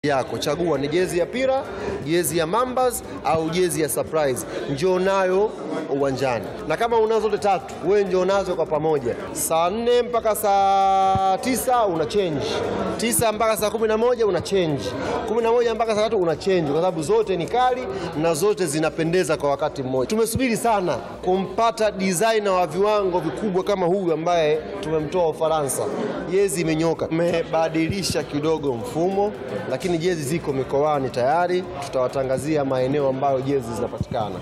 yako chagua ni jezi ya pira, jezi ya Mambas au jezi ya Surprise, njoo nayo uwanjani, na kama unazo zote tatu, wewe njoo nazo kwa pamoja. Saa nne mpaka saa tisa una change, tisa mpaka saa kumi na moja una change, kumi na moja mpaka saa tatu una change, kwa sababu zote ni kali na zote zinapendeza kwa wakati mmoja. Tumesubiri sana kumpata designer wa viwango vikubwa kama huyu ambaye tumemtoa Ufaransa. Jezi imenyoka, tumebadilisha kidogo mfumo, lakini jezi ziko mikoani tayari. Tutawatangazia maeneo ambayo jezi zinapatikana.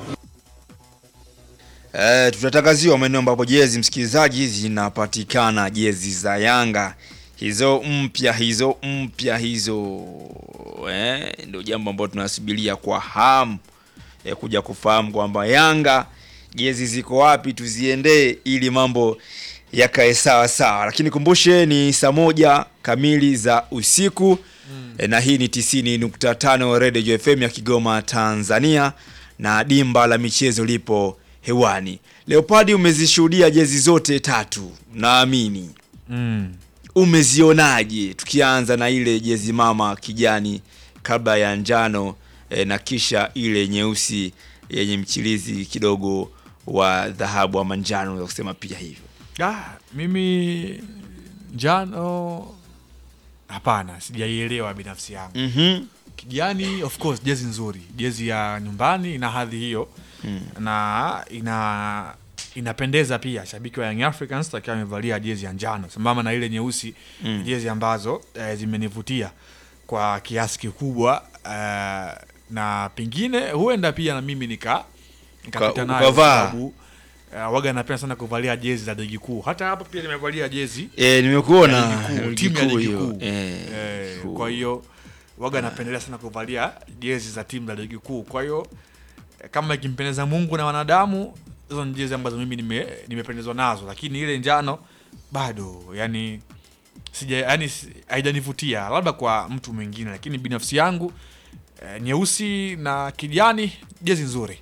Eh, tutatangaziwa maeneo ambapo jezi msikilizaji zinapatikana jezi za Yanga hizo mpya hizo mpya hizo eh, ndio jambo ambalo tunasubiria kwa hamu eh, kuja kufahamu kwamba Yanga jezi ziko wapi tuziendee ili mambo yakae sawa sawa, lakini kumbushe ni saa moja kamili za usiku mm. na hii ni 90.5 Radio FM ya Kigoma Tanzania, na dimba la michezo lipo hewani. Leopadi, umezishuhudia jezi zote tatu naamini Mm. umezionaje? Tukianza na ile jezi mama kijani kabla ya njano e, na kisha ile nyeusi yenye mchirizi kidogo wa dhahabu ama njano, unaweza kusema pia hivyo. Ah, mimi njano hapana, sijaielewa binafsi yangu. Mhm. Kijani of course jezi nzuri, jezi ya nyumbani ina hadhi hiyo na ina inapendeza pia. Shabiki wa Young Africans akiwa amevalia jezi ya njano sambamba na ile nyeusi, jezi ambazo eh, zimenivutia kwa kiasi kikubwa eh, na pengine huenda pia na mimi nika nikapita Uka- nayo kwa ukavaa. sababu eh, waga napenda sana kuvalia jezi za ligi kuu. Hata hapa pia nimevalia jezi E, nimekuona ya ligi kuu, ligi timu ya kuu ligi hiyo. kuu. Eh, Eh, ligi kuu. kwa hiyo waga napendelea sana kuvalia jezi za timu za ligi kuu. Kwa hiyo eh, kama ikimpendeza Mungu na wanadamu, hizo ni jezi ambazo mimi nime nimependezwa nazo, lakini ile njano bado yani sija yani si- haijanivutia, labda kwa mtu mwingine, lakini binafsi yangu eh, nyeusi na kijani jezi nzuri.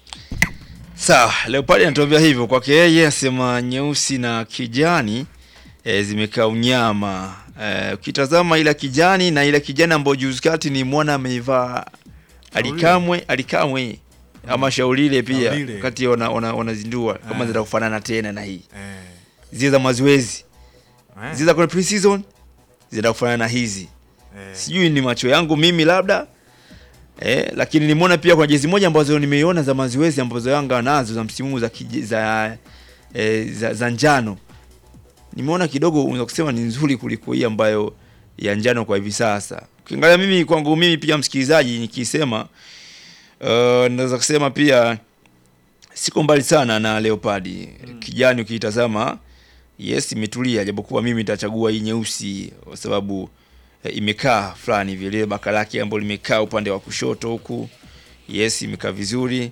Sawa, Leopard anatuambia hivyo kwake yeye, asema nyeusi na kijani e, zimekaa unyama. E, ukitazama ila kijani na ila kijani ambayo juzi kati ni mwana ameivaa alikamwe alikamwe ama shaulile pia Shaulile. wakati wana- wana- wanazindua kama Eh. zita kufanana tena na hii Eh, zile za mazoezi eh, zile za kwenye pre-season zita kufanana na hizi eh, sijui ni macho yangu mimi labda eh, lakini nimeona pia kuna jezi moja ambazo nimeiona za mazoezi ambazo Yanga nazo za msimu huu za, kije- za, eh, za, za njano nimeona kidogo unaweza kusema ni nzuri kuliko hii ambayo ya njano kwa hivi sasa. Ukiangalia mimi kwangu mimi pia msikilizaji, nikisema uh, naweza kusema pia siko mbali sana na Leopard kijani. Ukiitazama yes, imetulia, japokuwa mimi nitachagua hii nyeusi kwa sababu eh, imekaa fulani vile baka lake ambalo limekaa upande wa kushoto huku, yes, imekaa vizuri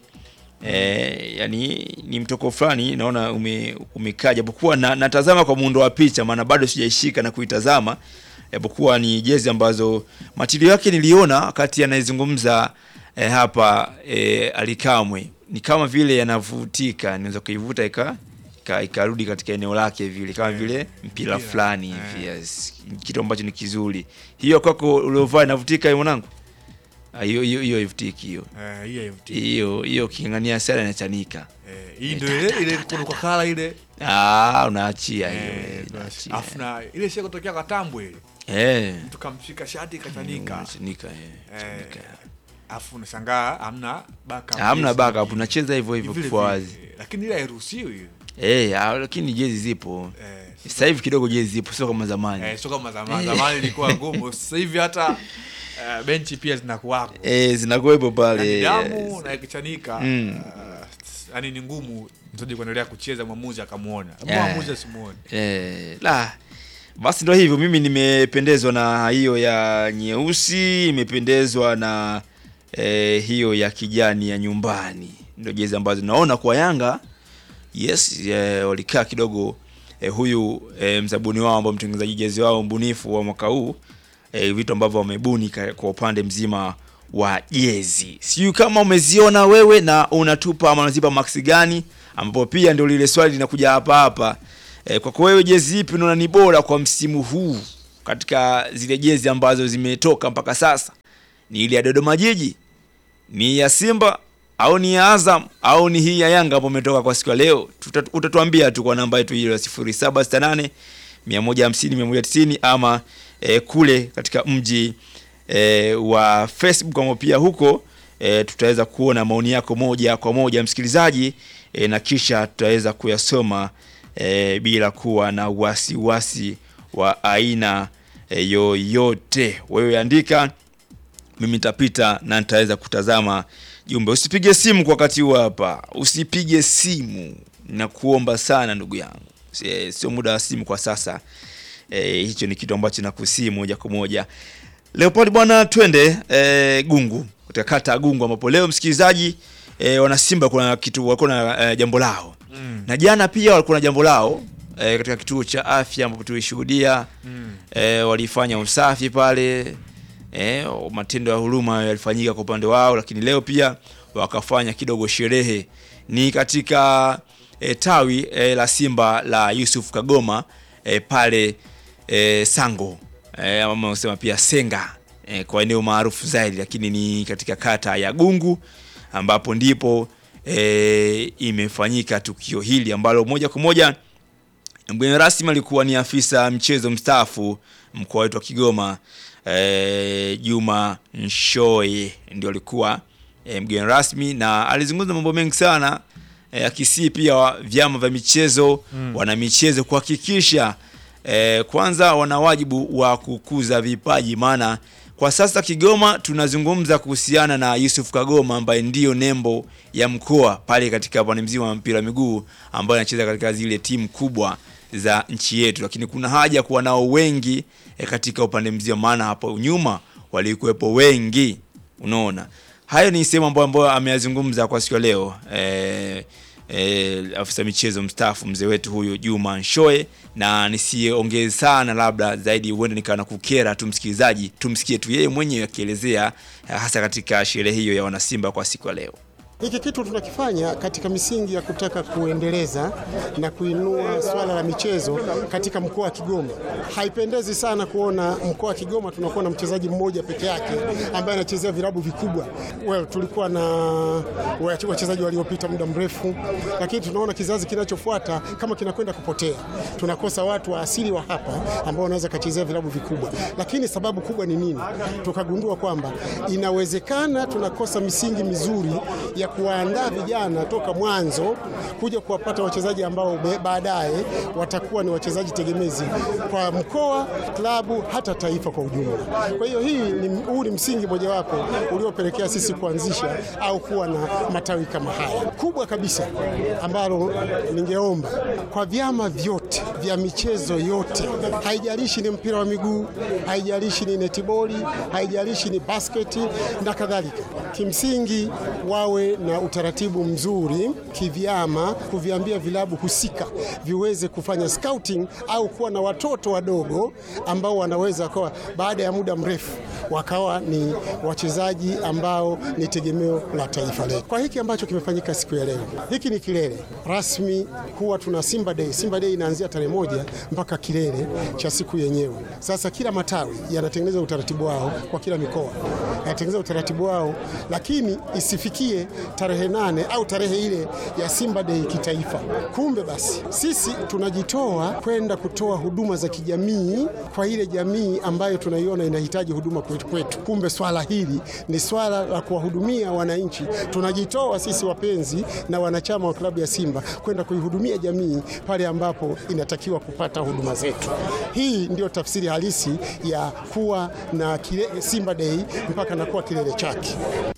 eh, yani ni mtoko fulani naona ume, umekaa japokuwa na, natazama kwa muundo wa picha, maana bado sijaishika na kuitazama, japokuwa ni jezi ambazo matilio yake niliona wakati anayezungumza eh, hapa eh, Alikamwe ni kama vile yanavutika, naweza kuivuta ika ika- ikarudi katika eneo lake vile kama vile mpira mpira, fulani eh. hivi yes. Kitu ambacho ni kizuri. Hiyo kwako uliovaa inavutika hiyo mwanangu? Ah, Hiyo hiyo hiyo haivutiki hiyo. eh, hii haivutii. Hiyo hiyo king'ang'ania sana inachanika. Eh, hii ndio ile ile kuna kwa kala ile Ah, unaachia hiyo. Eh, eh, basi. unaachia. Alafu na ile sio kutokea kwa tambwe ile. Eh. Mtu kamshika shati kachanika. Unachanika eh. Eh, chanika. Alafu unashangaa hamna backup. Hamna jezi backup, nyingine. unacheza hivyo hivyo Vile kifua vile. wazi. Lakini ile hairuhusiwi ile. Eh, ah, lakini jezi zipo. Eh, Sasa hivi kidogo jezi zipo sio kama zamani. eh, sio kama zamani. Zamani ilikuwa ngumu. Sasa hivi hata eh, benchi pia zinakuwako. Eh, zinakuwepo pale. Yaani damu yes. na ikichanika. Mm. eh, Yaani ni ngumu mchezaji kuendelea kucheza mwamuzi akamuona. Yeah. Mwamuzi asimuone. Eh, la basi ndo hivyo, mimi nimependezwa na hiyo ya nyeusi, imependezwa na eh, hiyo ya kijani ya nyumbani, ndo jezi ambazo naona kwa Yanga yes, eh, walikaa kidogo eh, huyu eh, mzabuni wao ambao mtengenezaji jezi wao mbunifu wa mwaka huu eh, vitu ambavyo wamebuni ka- kwa upande mzima wa jezi. Sijui kama umeziona wewe na unatupa ama unazipa max gani, ambapo pia ndio lile swali linakuja hapa hapa. E, kwako wewe jezi ipi unaona ni bora kwa msimu huu katika zile jezi ambazo zimetoka mpaka sasa ni ile ya Dodoma Jiji, ni ya Simba au ni ya Azam au ni hii ya Yanga ambayo imetoka kwa siku ya leo? Tuta- Utatuambia tu kwa namba yetu hiyo ya 0768 150 190 ama eh, kule katika mji eh, wa Facebook ambao pia huko eh, tutaweza kuona maoni yako moja kwa moja msikilizaji eh, na kisha tutaweza kuyasoma eh, bila kuwa na wasiwasi wa aina eh, yoyote. Wewe andika mimi nitapita na nitaweza kutazama jumbe. Usipige simu kwa wakati huu hapa, usipige simu, nakuomba sana ndugu yangu, Si- sio muda wa simu kwa sasa. E, hicho ni kitu ambacho nakusii moja kwa moja. Leopold bwana, twende e, Gungu, katika kata ya Gungu ambapo leo msikilizaji e, wana Simba kuna kitu walikuwa na e, jambo lao Mm. na jana pia walikuwa na jambo lao e, katika kituo cha afya ambapo tulishuhudia Mm. e, walifanya usafi pale e, matendo ya huruma yalifanyika kwa upande wao, lakini leo pia wakafanya kidogo sherehe. Ni katika e, tawi e, la Simba la Yusuf Kagoma e, pale e, Sango e, ama unasema pia Senga e, kwa eneo maarufu zaidi, lakini ni katika kata ya Gungu ambapo ndipo e, imefanyika tukio hili ambalo moja kwa moja mgeni rasmi alikuwa ni afisa mchezo mstaafu mkoa wetu wa Kigoma e, Juma Nshoe ndio alikuwa e, mgeni rasmi na alizungumza mambo mengi sana e, akisii pia wa- vyama vya michezo mm. wana michezo kuhakikisha e, kwanza wana wajibu wa kukuza vipaji maana kwa sasa Kigoma tunazungumza kuhusiana na Yusuf Kagoma ambaye ndiyo nembo ya mkoa pale katika upande mzima wa mpira wa miguu ambaye anacheza katika zile timu kubwa za nchi yetu, lakini kuna haja ya kuwa nao wengi e, katika upande mzima, maana hapo nyuma walikuwepo wengi. Unaona, hayo ni sehemu ambayo ambayo ameyazungumza kwa siku ya leo e, e, afisa michezo mstaafu mzee wetu huyu Juma Nshoe, na nisiongee sana labda zaidi, huenda nikawa na kukera tu msikilizaji, tumsikie tu yeye mwenyewe akielezea eh, hasa katika sherehe hiyo ya wanasimba kwa siku ya leo. Hiki kitu tunakifanya katika misingi ya kutaka kuendeleza na kuinua swala la michezo katika mkoa wa Kigoma. Haipendezi sana kuona mkoa wa Kigoma tunakuwa na mchezaji mmoja peke yake ambaye anachezea vilabu vikubwa. Well, tulikuwa na wachezaji waliopita muda mrefu, lakini tunaona kizazi kinachofuata kama kinakwenda kupotea. Tunakosa watu wa asili wa hapa ambao wanaweza kachezea vilabu vikubwa, lakini sababu kubwa ni nini? Tukagundua kwamba inawezekana tunakosa misingi mizuri ya kuwaandaa vijana toka mwanzo kuja kuwapata wachezaji ambao be- baadaye watakuwa ni wachezaji tegemezi kwa mkoa, klabu, hata taifa kwa ujumla. Kwa hiyo hii ni, huu ni msingi mojawapo uliopelekea sisi kuanzisha au kuwa na matawi kama haya kubwa kabisa, ambalo ningeomba kwa vyama vyote vya michezo yote, haijalishi ni mpira wa miguu, haijalishi ni netiboli, haijalishi ni basketi na kadhalika, kimsingi wawe na utaratibu mzuri kivyama, kuviambia vilabu husika viweze kufanya scouting au kuwa na watoto wadogo ambao wanaweza kuwa baada ya muda mrefu wakawa ni wachezaji ambao ni tegemeo la taifa letu. Kwa hiki ambacho kimefanyika siku ya leo, hiki ni kilele rasmi. Huwa tuna Simba Day. Simba Day inaanzia tarehe moja mpaka kilele cha siku yenyewe. Sasa kila matawi yanatengeneza utaratibu wao kwa kila mikoa yanatengeneza utaratibu wao, lakini isifikie tarehe nane au tarehe ile ya Simba Day kitaifa. Kumbe basi sisi tunajitoa kwenda kutoa huduma za kijamii kwa ile jamii ambayo tunaiona inahitaji huduma kwetu kwetu. Kumbe swala hili ni swala la kuwahudumia wananchi. Tunajitoa sisi wapenzi na wanachama wa klabu ya Simba kwenda kuihudumia jamii pale ambapo inatakiwa kupata huduma zetu. Hii ndio tafsiri halisi ya kuwa na kile, Simba Day mpaka na kuwa kilele chake.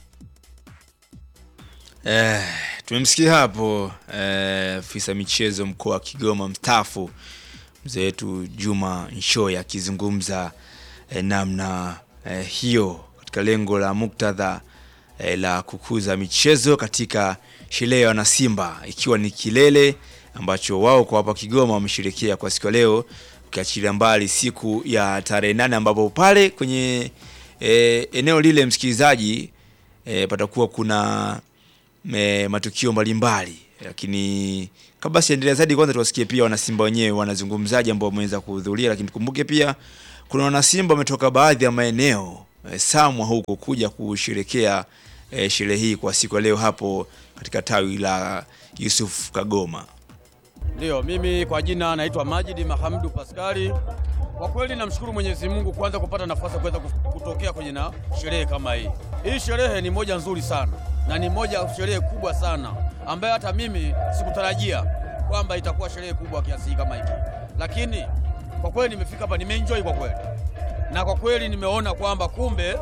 Eh, tumemsikia hapo eh, afisa michezo mkoa wa Kigoma mstaafu mzee wetu Juma Nshoya akizungumza eh, namna eh, hiyo katika lengo la muktadha eh, la kukuza michezo katika sherehe ya wanasimba ikiwa ni kilele ambacho wao kwa hapa Kigoma wamesherekea kwa siku ya leo, ukiachilia mbali siku ya tarehe nane ambapo pale kwenye eh, eneo lile msikilizaji eh, patakuwa kuna me, matukio mbalimbali lakini kabla siendelea zaidi, kwanza tuwasikie pia wanasimba wenyewe wanazungumzaji ambao wameweza kuhudhuria, lakini tukumbuke pia kuna wanasimba wametoka baadhi ya maeneo eh, Samwa huko kuja kusherekea eh, sherehe hii kwa siku ya leo hapo katika tawi la Yusuf Kagoma. Ndiyo, mimi kwa jina naitwa Majidi Mahamdu Paskari. Kwa kweli namshukuru Mwenyezi Mungu kwanza kupata nafasi ya kuweza kutokea kwenye na sherehe kama hii. Hii sherehe ni moja nzuri sana na ni moja sherehe kubwa sana ambayo hata mimi sikutarajia kwamba itakuwa sherehe kubwa kiasi hii kama hiki, lakini kwa kweli nimefika hapa, nimeenjoy kwa kweli, na kwa kweli nimeona kwamba kumbe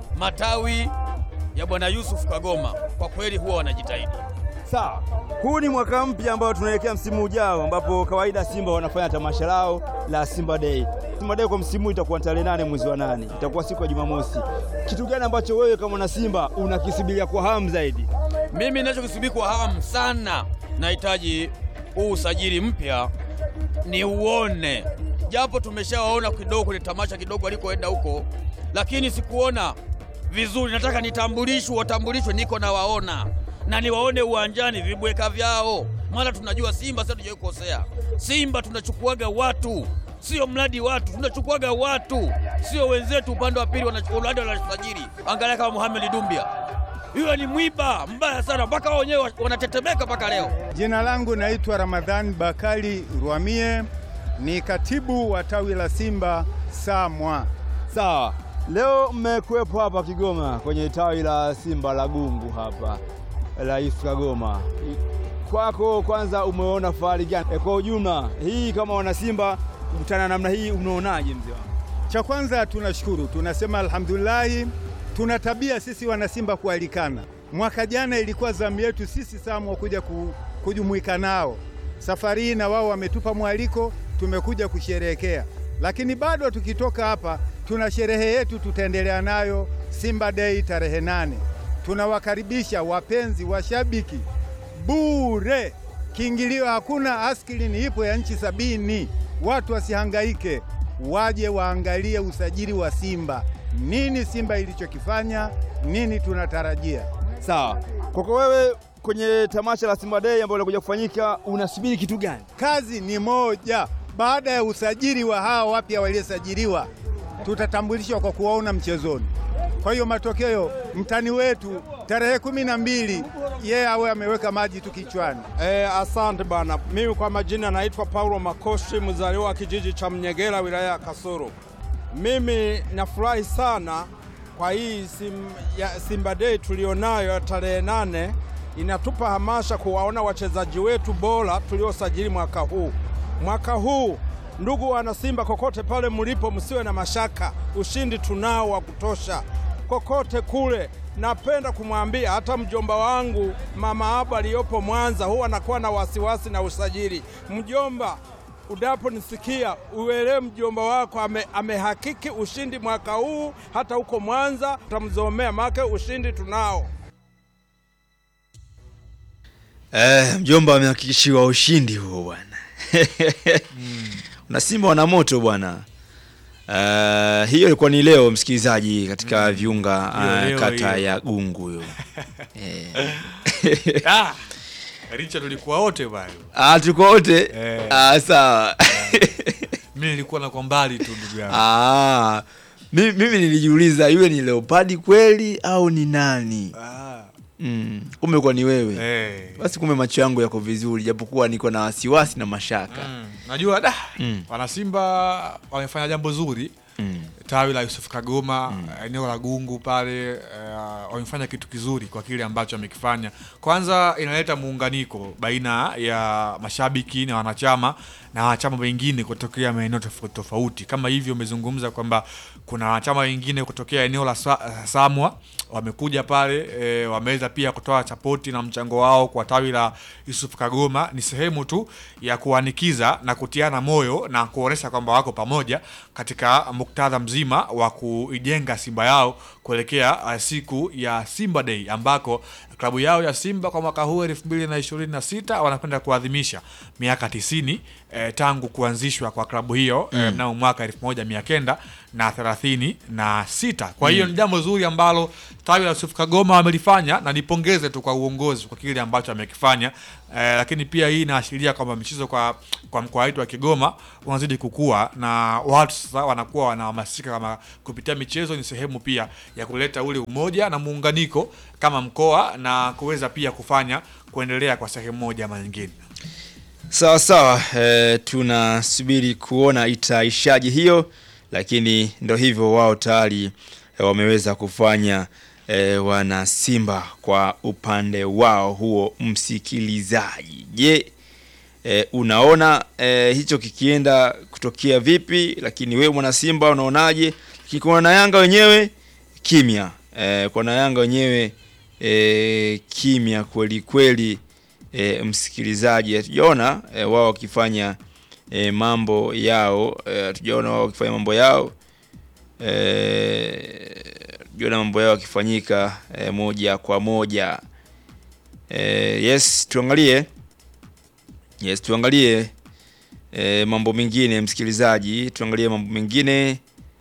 matawi ya Bwana Yusuf Kagoma kwa kweli huwa wanajitahidi. Sawa, huu ni mwaka mpya ambao tunaelekea msimu ujao, ambapo kawaida Simba wanafanya tamasha lao la Simba Day. Simba Day kwa msimu huu itakuwa tarehe nane mwezi wa nane, itakuwa siku ya Jumamosi. Kitu gani ambacho wewe kama na Simba unakisubiria kwa hamu zaidi? Mimi ninachokisubiri kwa hamu sana, nahitaji huu usajili mpya ni uone, japo tumeshawaona kidogo kwenye tamasha kidogo alikoenda huko, lakini sikuona vizuri. Nataka nitambulishwe, watambulishwe, niko na waona na niwaone uwanjani vibweka vyao, maana tunajua Simba sasa tujawahi kukosea. Simba tunachukuaga watu, sio mradi watu, tunachukuaga watu, sio wenzetu upande wa pili wanachukua wanasajili. Angalia kama Mohamed Dumbia, yule ni mwiba mbaya sana, mpaka wao wenyewe wanatetemeka mpaka leo. Jina langu naitwa Ramadhani Bakari Rwamie, ni katibu wa tawi la Simba Samwa. Sawa, leo mmekuwepo hapa Kigoma kwenye tawi la Simba la Gungu hapa la Yusuf Kagoma. Kwako kwanza, umeona fahari gani e, kwa ujumla hii kama wana Simba kukutana namna hii, unaonaje mzee wangu? Cha kwanza tunashukuru, tunasema alhamdulillahi. Tuna tabia sisi wana Simba kualikana. Mwaka jana ilikuwa zamu yetu sisi Samwa kuja ku, kujumuika nao. Safari hii na wao wametupa mwaliko, tumekuja kusherehekea, lakini bado tukitoka hapa tuna sherehe yetu tutaendelea nayo Simba Day tarehe nane. Tunawakaribisha wapenzi washabiki bure, kiingilio hakuna, askilini ipo ya nchi sabini. Watu wasihangaike, waje waangalie usajili wa Simba, nini Simba ilichokifanya, nini tunatarajia. Sawa, kwako wewe kwenye tamasha la Simba Day ambalo linakuja kufanyika, unasubiri kitu gani? Kazi ni moja, baada ya usajili wa hawa wapya waliosajiliwa, tutatambulishwa kwa kuwaona mchezoni. Kwa hiyo matokeo, mtani wetu tarehe kumi na mbili yeye awe ameweka maji tu kichwani. Eh, asante bana. Mimi kwa majina naitwa Paulo Makoshi, mzaliwa wa kijiji cha Mnyegera, wilaya ya Kasulu. Mimi nafurahi sana kwa hii sim, ya Simba Day tulionayo ya tarehe nane. Inatupa hamasha kuwaona wachezaji wetu bora tuliosajili mwaka huu. Mwaka huu ndugu wana Simba, kokote pale mlipo, msiwe na mashaka, ushindi tunao wa kutosha kokote kule. Napenda kumwambia hata mjomba wangu mama Abu aliyopo Mwanza huwa anakuwa na wasiwasi na usajili. Mjomba, unaponisikia uelewe mjomba wako ame, amehakiki ushindi mwaka huu, hata huko Mwanza utamzomea make ushindi tunao. Eh, mjomba amehakikishiwa ushindi huo bwana. Na Simba wana moto bwana. Uh, hiyo ilikuwa ni leo msikilizaji katika viunga Hiyo uh, leo kata hiyo. ya Gungu hiyo. eh. Ah, Richard tulikuwa wote bwana. Ah, tuko wote. Eh. Ah, sawa. Mimi nilikuwa na kwa mbali tu ndugu yangu. Ah, mimi, mimi nilijiuliza yule ni Leopard kweli au ni nani? Ah. Mm, kumbe kwa ni wewe. Eh. Basi kumbe macho yangu yako vizuri japokuwa niko na wasiwasi na mashaka. Mm. Najua da Mm. wanasimba wamefanya jambo zuri Mm. tawi la Yusuf Kagoma eneo la Gungu pale uh, wamefanya kitu kizuri kwa kile ambacho wamekifanya. Kwanza inaleta muunganiko baina ya mashabiki na wanachama na wanachama wengine kutokea maeneo tofauti tofauti, kama hivyo umezungumza kwamba kuna wanachama wengine kutokea eneo la Sa Samwa wamekuja pale e, wameweza pia kutoa sapoti na mchango wao kwa tawi la Yusuf Kagoma. Ni sehemu tu ya kuanikiza na kutiana moyo na kuonesha kwamba wako pamoja katika muktadha mzima wa kuijenga Simba yao kuelekea uh, siku ya Simba Day ambako klabu yao ya Simba kwa mwaka huu elfu mbili na ishirini na sita wanakwenda kuadhimisha miaka tisini eh, tangu kuanzishwa kwa klabu hiyo mm. eh, mnamo mwaka elfu moja mia kenda na thelathini na sita. Kwa hiyo ni jambo zuri ambalo tawi la Yusuf Kagoma wamelifanya na nipongeze tu kwa uongozi kwa kile ambacho amekifanya. Eh, lakini pia hii inaashiria kwamba michezo kwa kwa mkoa wetu wa Kigoma unazidi kukua na watu sasa wanakuwa wanahamasika kama kupitia michezo ni sehemu pia ya kuleta ule umoja na muunganiko kama mkoa na kuweza pia kufanya kuendelea kwa sehemu moja ama nyingine. Sawa sawa, e, tunasubiri kuona itaishaji hiyo, lakini ndo hivyo, wao tayari e, wameweza kufanya e, wana Simba kwa upande wao huo. Msikilizaji, je, e, unaona e, hicho kikienda kutokea vipi? Lakini wewe mwana Simba unaonaje? Kikuona na Yanga wenyewe kimya, e, kwa na Yanga wenyewe e, kimya kweli kweli e, msikilizaji, hatujaona e, wao wakifanya e, mambo yao e, hatujaona wao wakifanya mambo yao e, hatujaona mambo yao yakifanyika e, moja kwa moja e, yes, tuangalie yes, tuangalie e, mambo mengine msikilizaji, tuangalie mambo mengine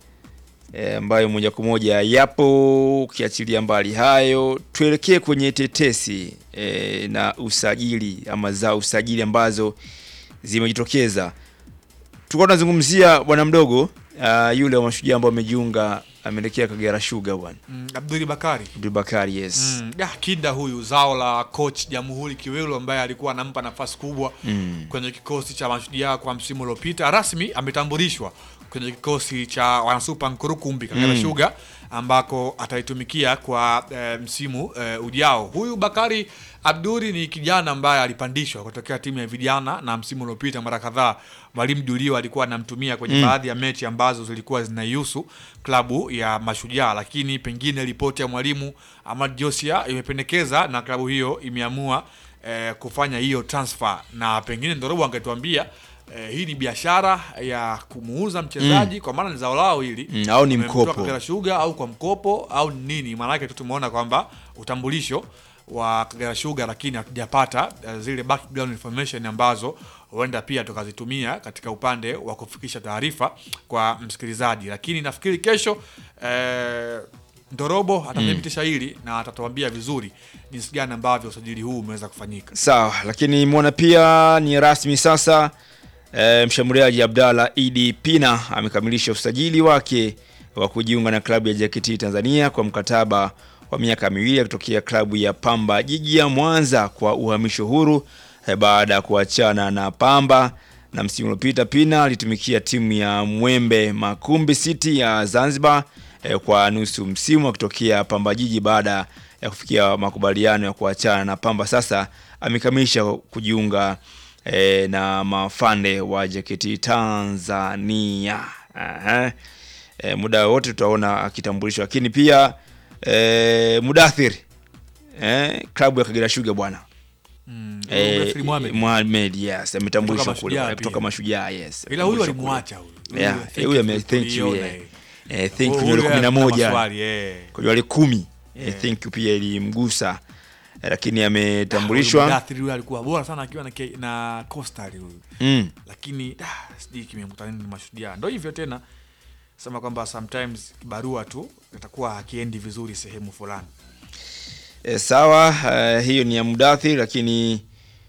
e, ambayo moja kwa moja yapo. Ukiachilia mbali hayo, tuelekee kwenye tetesi e, na usajili ama za usajili ambazo zimejitokeza. Tulikuwa tunazungumzia bwana mdogo uh, yule wa mashujaa ambao amejiunga ameelekea Kagera Sugar bwana Mm, Abduli Bakari Abdul Bakari, yes Mm, ya, Kinda huyu zao la coach Jamhuri Kiwelu ambaye alikuwa anampa nafasi kubwa Mm. kwenye kikosi cha Mashujaa kwa msimu uliopita, rasmi ametambulishwa kwenye kikosi cha wanasupa Nkurukumbi Kagera Mm. Sugar ambako ataitumikia kwa eh, msimu eh, ujao. Huyu Bakari Abduri ni kijana ambaye alipandishwa kutokea timu ya vijana na msimu uliopita mara kadhaa mwalimu Julio alikuwa anamtumia kwenye Mm. baadhi ya mechi ambazo zilikuwa zinaihusu klabu ya Mashujaa, lakini pengine ripoti ya mwalimu Ahmad Josia imependekeza na klabu hiyo imeamua eh, kufanya hiyo transfer, na pengine Ndorobo angetuambia eh, hii ni biashara ya kumuuza mchezaji kwa maana ni zao lao hili Mm, au ni Wamemtoa mkopo. Kagera Sugar au kwa mkopo au nini? Maanake tu tumeona kwamba utambulisho wa Kagera Sugar, lakini hatujapata eh, zile background information ambazo huenda pia tukazitumia katika upande wa kufikisha taarifa kwa msikilizaji, lakini nafikiri kesho eh, Ndorobo atathibitisha hili na atatuambia vizuri jinsi gani ambavyo usajili huu umeweza kufanyika. Sawa, lakini mwona pia ni rasmi sasa. E, mshambuliaji Abdalla Idi Pina amekamilisha usajili wake wa kujiunga na klabu ya JKT Tanzania kwa mkataba wa miaka miwili akitokea klabu ya Pamba Jiji ya Mwanza kwa uhamisho huru e, baada ya kuachana na Pamba na msimu uliopita Pina alitumikia timu ya Mwembe Makumbi City ya Zanzibar e, kwa nusu msimu akitokea Pamba Jiji baada ya kufikia makubaliano ya kuachana na Pamba. Sasa amekamilisha kujiunga e, na mafande wa JKT Tanzania. Aha. E, muda wote tutaona akitambulishwa, lakini pia e, Mudathir e, klabu ya Kagera Sugar bwana Mm, e, Mudathir Mohamed. Mohamed yes ametambulishwa Kutoka kule Mashujaa kutoka pia. Mashujaa yes. Ila huyu Ametambulishwa alimwacha kule. huyu. Yeah, Huyu, eh, huyu ame thank you, thank you tuliona, yeah. eh. Eh, thank you Huyu yule kumi na ana moja maswali, eh. kwa wale kumi eh, Yeah. thank you pia ilimgusa eh, lakini Huyu ametambulishwa Mudathir huyu alikuwa bora sana akiwa na, K- na Coastal huyu mm. lakini ah, sijui kimemkuta nini mashujaa. Ndo hivyo tena, sema kwamba sometimes kibarua tu itakuwa hakiendi vizuri sehemu fulani. E, sawa eh, hiyo ni ya Mudathir, lakini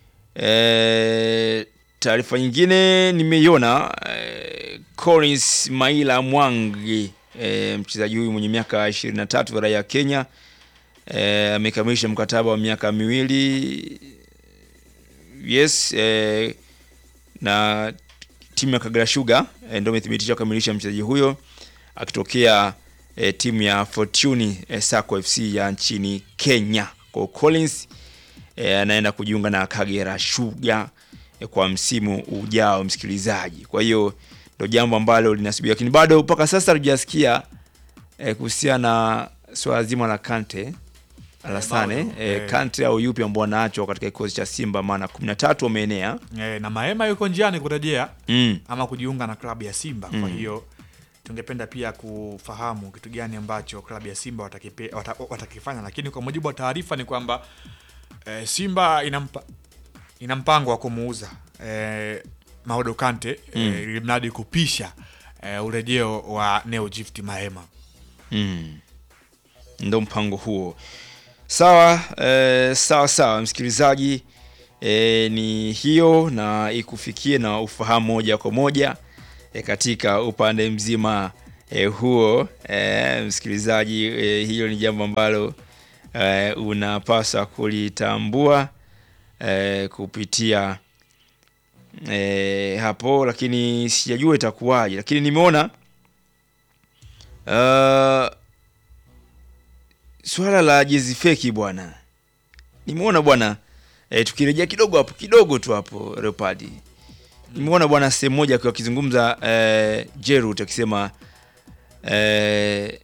e, taarifa nyingine nimeiona e, Collins Maila Mwangi e, mchezaji huyu mwenye miaka 23 raia ya Kenya e, amekamilisha mkataba wa miaka miwili yes e, na timu ya Kagera Sugar e, ndio imethibitisha kukamilisha mchezaji huyo akitokea e, timu ya Fortune e, Sacco FC ya nchini Kenya. Kwa hiyo Collins e, anaenda kujiunga na Kagera Sugar e, kwa msimu ujao, msikilizaji. Kwa hiyo ndio jambo ambalo linasubiri, lakini bado mpaka sasa hatujasikia e, kuhusiana na swala zima la Kante Alasane bado, e, eh. Kante au yupi ambao wanaachwa katika kikosi cha Simba, maana 13 wameenea E, na Maema yuko njiani kurejea mm. ama kujiunga na klabu ya Simba. Kwa Mm. hiyo tungependa pia kufahamu kitu gani ambacho klabu ya Simba watakipe, wata, watakifanya, lakini kwa mujibu wa taarifa ni kwamba e, Simba inampa, ina mpango wa kumuuza e, Maodo Kante Mm. e, ili mradi kupisha eh, urejeo wa Neo Gift Mahema. Mm. Ndo mpango huo. Sawa, eh, sawa sawa msikilizaji, eh, ni hiyo na ikufikie na ufahamu moja kwa moja eh, katika upande mzima eh, huo eh, msikilizaji, eh, hiyo ni jambo ambalo eh, unapaswa kulitambua eh, kupitia eh, hapo, lakini sijajua itakuwaje, lakini nimeona uh, swala la jezi feki bwana, nimeona bwana e, tukirejea kidogo hapo kidogo tu hapo Leopard, nimeona bwana sehemu moja akiwa akizungumza e, Jerut akisema e,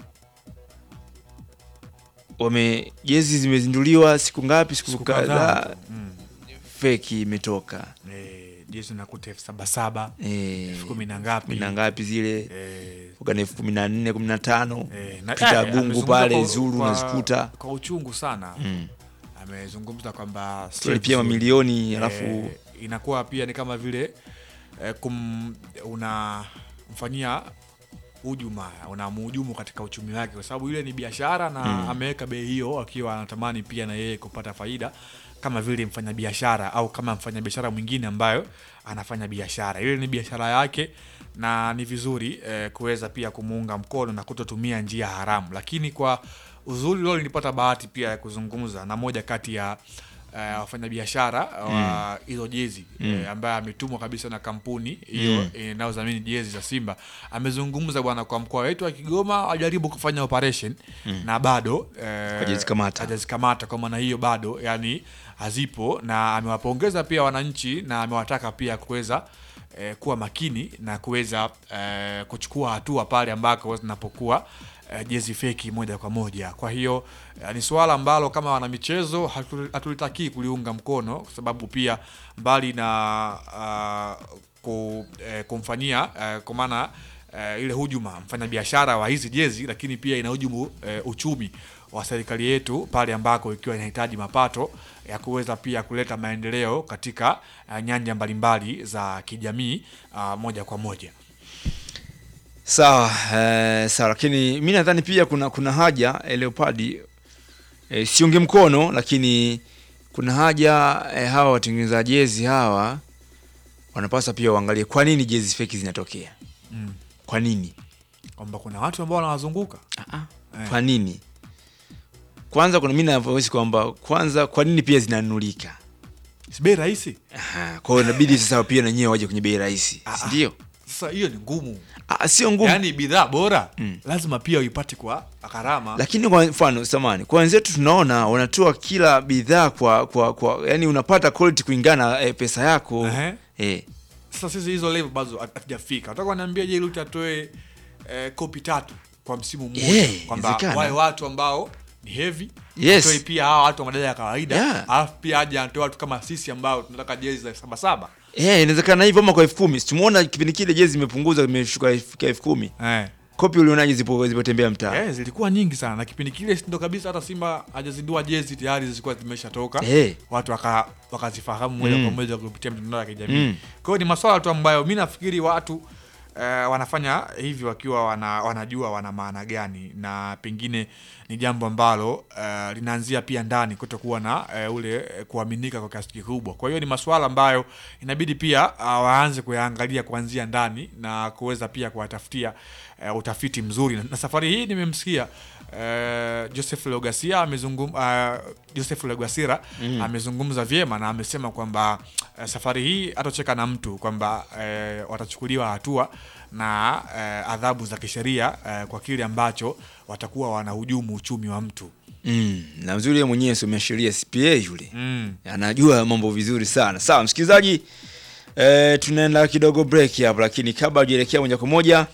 wame jezi zimezinduliwa siku ngapi, siku Siku kadhaa kadhaa. Mm. feki imetoka Eh, jezi nakuta elfu saba saba Eh, elfu kumi na ngapi kumi na ngapi zile Eh, kuka na elfu kumi na nne kumi na tano eh, na- pita eh, gungu amezungumza pale kwa- zuru kwa- unazikuta kwa uchungu sana Mm. amezungumza kwamba sio Tulipia vizuri. mamilioni, alafu- eh, inakuwa pia ni kama vile eh, kum, unamfanyia hujuma unamhujumu katika uchumi wake kwa sababu ile ni biashara na Mm. ameweka bei hiyo akiwa anatamani pia na yeye kupata faida kama vile mfanyabiashara au kama mfanyabiashara mwingine ambayo anafanya biashara ile ni biashara yake na ni vizuri eh, kuweza pia kumuunga mkono na kutotumia njia haramu lakini kwa uzuri leo nilipata bahati pia ya kuzungumza na moja kati ya eh, wafanyabiashara wa hizo jezi Mm. eh, ambaye ametumwa kabisa na kampuni hiyo Mm. inayodhamini jezi za Simba amezungumza bwana, kwa mkoa wetu wa Kigoma ajaribu kufanya operation Mm. na bado eh, Hajazikamata. hajazikamata. Kwa maana hiyo bado yani hazipo, na amewapongeza pia wananchi na amewataka pia kuweza eh, kuwa makini na kuweza eh, kuchukua hatua pale ambako zinapokuwa eh, jezi feki moja kwa moja. Kwa hiyo eh, ni suala ambalo kama wanamichezo hatu- hatulitakii kuliunga mkono, kwa sababu pia mbali na uh, ku, eh, kumfanyia eh, kwa maana eh, ile hujuma mfanyabiashara wa hizi jezi, lakini pia inahujumu eh, uchumi wa serikali yetu pale ambako ikiwa inahitaji mapato ya kuweza pia kuleta maendeleo katika eh, nyanja mbalimbali za kijamii ah, moja kwa moja. Sawa, eh, sawa, lakini mi nadhani pia kuna kuna haja eh, Leopard eh, siunge mkono, lakini kuna haja eh, hawa watengeneza jezi hawa wanapaswa pia waangalie kwa nini jezi feki zinatokea. Mm. Kwa nini? Kwamba kuna watu ambao wanawazunguka Eh. Kwa nini? Kwanza kuna mimi navyohisi kwamba kwanza, kwa nini pia zinanunulika? Si bei rahisi. Aha, Kwa hiyo inabidi sasa pia na nyewe waje kwenye bei rahisi, si ndio? Sasa hiyo ni ngumu, Ah, sio ngumu. yaani bidhaa bora Mm. lazima pia uipate kwa gharama. lakini kwa mfano samani kwa wenzetu tunaona wanatoa kila bidhaa kwa kwa kwa yani unapata quality kulingana na eh, pesa yako Ehe. eh. Sasa sisi hizo level bado hat- hatujafika. Nataka kuniambia je, Ruti atoe eh, kopi tatu kwa msimu mmoja Eh, kwamba inawezekana. wale watu ambao ni heavy Yes. atoe pia hawa watu wa madaraja ya kawaida Yeah. alafu pia aje atoe watu kama sisi ambao tunataka jezi za saba saba Eh, inawezekana hivyo ama kwa elfu kumi tumuona kipindi kile jezi imepunguzwa imeshuka ifika elfu kumi eh. kopi ulionaje zipo zipotembea mtaa Eh, zilikuwa nyingi sana na kipindi kile ndo kabisa hata Simba hajazindua jezi tayari zilikuwa zimeshatoka Eh. watu waka, wakazifahamu moja Mm. kwa moja kupitia mitandao ya kijamii Mm. kwa hiyo ni maswala tu ambayo mi nafikiri watu eh, wanafanya hivi wakiwa wana, wanajua wana maana gani na pengine ni jambo ambalo eh, linaanzia pia ndani kutokuwa na eh, ule eh, kuaminika kwa kiasi kikubwa kwa hiyo ni maswala ambayo inabidi pia uh, waanze kuyaangalia kuanzia ndani na kuweza pia kuwatafutia eh, utafiti mzuri na, na safari hii nimemsikia eh, Joseph Leogasia amezungum uh, Joseph Leogasira Mm. amezungumza vyema na amesema kwamba eh, safari hii hatocheka na mtu kwamba eh, watachukuliwa hatua na eh, adhabu za kisheria eh, kwa kile ambacho watakuwa wanahujumu uchumi wa mtu mm. na mzuri yeye mwenyewe somea sheria CPA yule mm. anajua mambo vizuri sana sawa msikilizaji eh, tunaenda kidogo break hapa lakini kabla hujaelekea moja kwa moja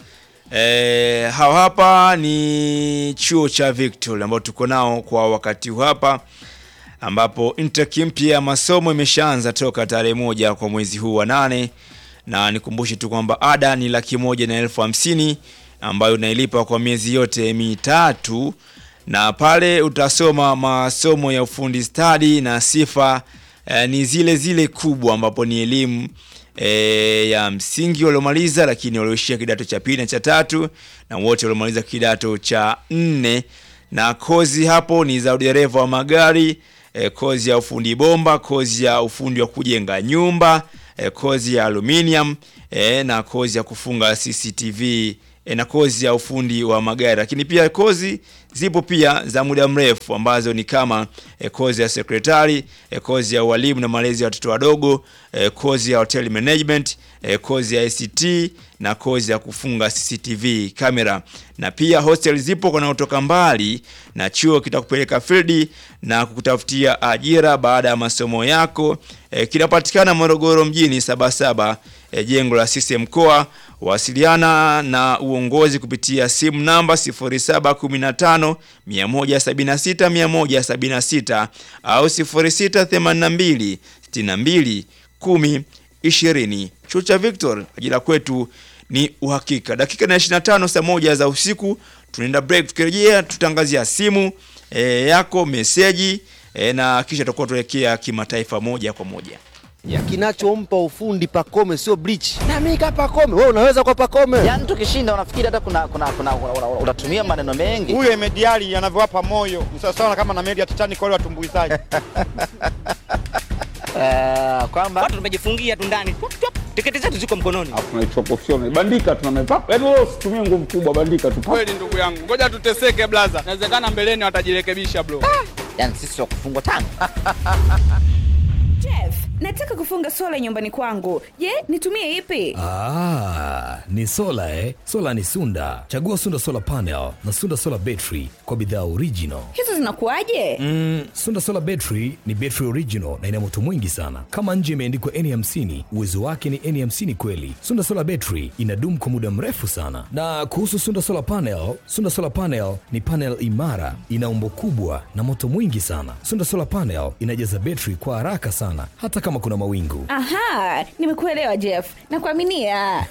eh, hawa hapa ni chuo cha Victory ambao tuko nao kwa wakati huu hapa ambapo intake mpya ya masomo imeshaanza toka tarehe moja kwa mwezi huu wa nane na nikumbushe tu kwamba ada ni laki moja na elfu hamsini ambayo unailipa kwa miezi yote mitatu na pale utasoma masomo ya ufundi stadi na sifa eh, ni zile zile kubwa ambapo ni elimu e, ya msingi waliomaliza, lakini walioishia kidato cha pili na cha tatu na wote waliomaliza kidato cha nne, na kozi hapo ni za udereva wa magari e, kozi ya ufundi bomba, kozi ya ufundi wa kujenga nyumba e, kozi ya aluminium e, na kozi ya kufunga CCTV e, na kozi ya ufundi wa magari, lakini pia kozi zipo pia za muda mrefu ambazo ni kama e, kozi ya sekretari e, kozi ya ualimu na malezi ya watoto wadogo e, kozi ya hotel management e, kozi ya ICT na kozi ya kufunga CCTV kamera, na pia hostel zipo wanaotoka mbali, na chuo kitakupeleka field na kukutafutia ajira baada ya masomo yako. E, kinapatikana Morogoro mjini Sabasaba, e, jengo la CCM mkoa. Wasiliana na uongozi kupitia simu namba 0715 176 176 au 0682 62 10 20. Chuo cha Victor, ajira kwetu ni uhakika. Dakika na 25 saa moja za usiku tunaenda break, tukirejea tutangazia simu e, yako meseji e, na kisha tutakuwa tuelekea kimataifa moja kwa moja. ya kinachompa ufundi Pakome sio bleach. Na mimi kama Pakome, wewe unaweza kwa Pakome. Yaani tukishinda unafikiri hata kuna kuna kuna una- una- unatumia maneno mengi. huyo Emediali anavyowapa moyo ni sawasawa na kama na meli ya Titanic wale watumbuizaji. Eh, kwamba watu tumejifungia tu ndani Tup, tup, tiketi zetu ziko mkononi tunaichukua professional bandika tunameva yaani wewe usitumie nguvu kubwa bandika tu Kweli ndugu yangu, ngoja tuteseke blaza, inawezekana mbeleni watajirekebisha bro. yani sisi wa kufungwa tano. Jeff, nataka kufunga sola nyumbani kwangu. Je, nitumie ipi? Ah, ni sola eh? Sola ni Sunda. Chagua Sunda Solar Panel na Sunda Solar Battery kwa bidhaa original. Hizo zinakuwaje? Mm, Sunda Solar Battery ni battery original na ina moto mwingi sana. Kama nje imeandikwa N50, uwezo wake ni N50 kweli. Sunda Solar Battery inadumu kwa muda mrefu sana. Na kuhusu Sunda Solar Panel, Sunda Solar Panel ni panel imara, ina umbo kubwa na moto mwingi sana. Sunda Solar Panel inajaza battery kwa haraka sana hata kama kuna mawingu. Aha, nimekuelewa Jeff. Nakuaminia.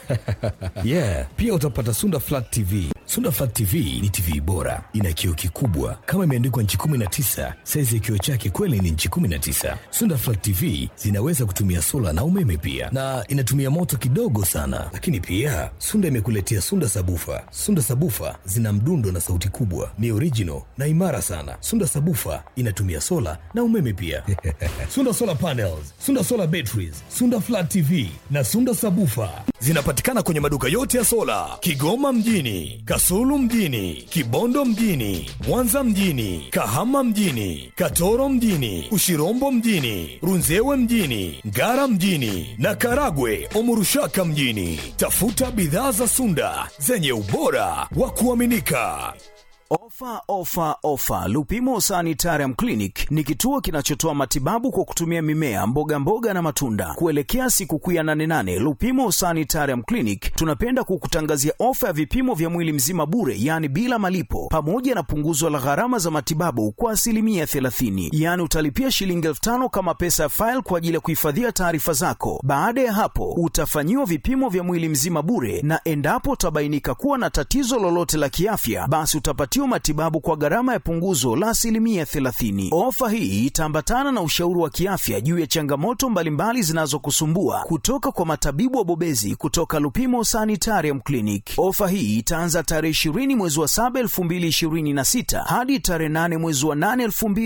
yeah, pia utapata Sunda Flat TV. Sunda Flat TV ni TV bora, ina kioo kikubwa kama imeandikwa nchi 19. Saizi ya kioo chake kweli ni nchi 19. Sunda Flat TV zinaweza kutumia sola na umeme pia, na inatumia moto kidogo sana. Lakini pia Sunda imekuletea Sunda Sabufa. Sunda Sabufa zina mdundo na sauti kubwa, ni original na imara sana. Sunda Sabufa inatumia sola na umeme pia. Sunda Solar Panels, Sunda Solar Batteries, Sunda Flat TV na Sunda Sabufa zinapatikana kwenye maduka yote ya sola Kigoma mjini, Kasulu mjini, Kibondo mjini, Mwanza mjini, Kahama mjini, Katoro mjini, Ushirombo mjini, Runzewe mjini, Ngara mjini na Karagwe Omurushaka mjini. Tafuta bidhaa za Sunda zenye ubora wa kuaminika. Ofa, ofa, ofa! Lupimo Sanitarium Clinic ni kituo kinachotoa matibabu kwa kutumia mimea, mboga mboga na matunda. Kuelekea sikukuu ya 88 Lupimo Sanitarium Clinic tunapenda kukutangazia ofa ya vipimo vya mwili mzima bure, yaani bila malipo, pamoja na punguzo la gharama za matibabu kwa asilimia 30. Yaani utalipia shilingi elfu tano kama pesa ya faili kwa ajili ya kuhifadhia taarifa zako. Baada ya hapo, utafanyiwa vipimo vya mwili mzima bure, na endapo utabainika kuwa na tatizo lolote la kiafya, basi utapatiwa matibabu kwa gharama ya punguzo la asilimia 30. Ofa hii itaambatana na ushauri wa kiafya juu ya changamoto mbalimbali zinazokusumbua kutoka kwa matabibu wabobezi kutoka Lupimo Sanitarium Clinic. Ofa hii itaanza tarehe 20 mwezi wa 7 2026 hadi tarehe 8 mwezi wa 8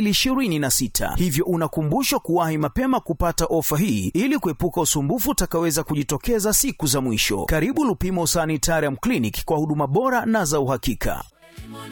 2026, hivyo unakumbushwa kuwahi mapema kupata ofa hii ili kuepuka usumbufu utakaweza kujitokeza siku za mwisho. Karibu Lupimo Sanitarium Clinic kwa huduma bora na za uhakika.